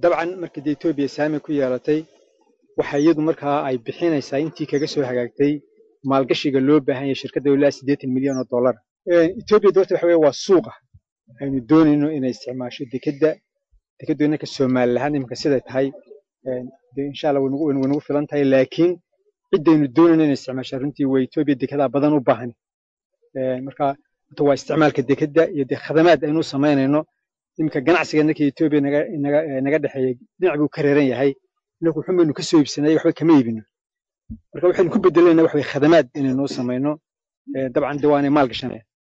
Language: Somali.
dabcan markii dee etoobiya saami ku yeelatay waxa iyadu markaa ay bixinaysaa intii kaga soo hagaagtay maalgashiga loo baahan yahay shirkadda ilaa siddeetan milyan oo dollar etoobiya doorta waxa weye waa suuqa aynu doonayno inay isticmaasho dekedda dekeddu innanka somalilahaan iminka siday tahay dee insha allah waynugu waynugu filan tahay laakiin ciddaynu doonayno inay isticmaasho runtii waa etoobiya dekedaa badan u baahan marka horta waa isticmaalka dekedda iyo dee khadamaad aynu samaynayno iminka ganacsiga innanka etoobiya naga naga naga dhexeeya dhinac buu ka reeran yahay innaku wuxun baynu ka soo iibsanay waxba kama iibino marka waxaynu ku bedelayna wax way khadamaad inaynuu samayno dabcan de waanay maal gashanaya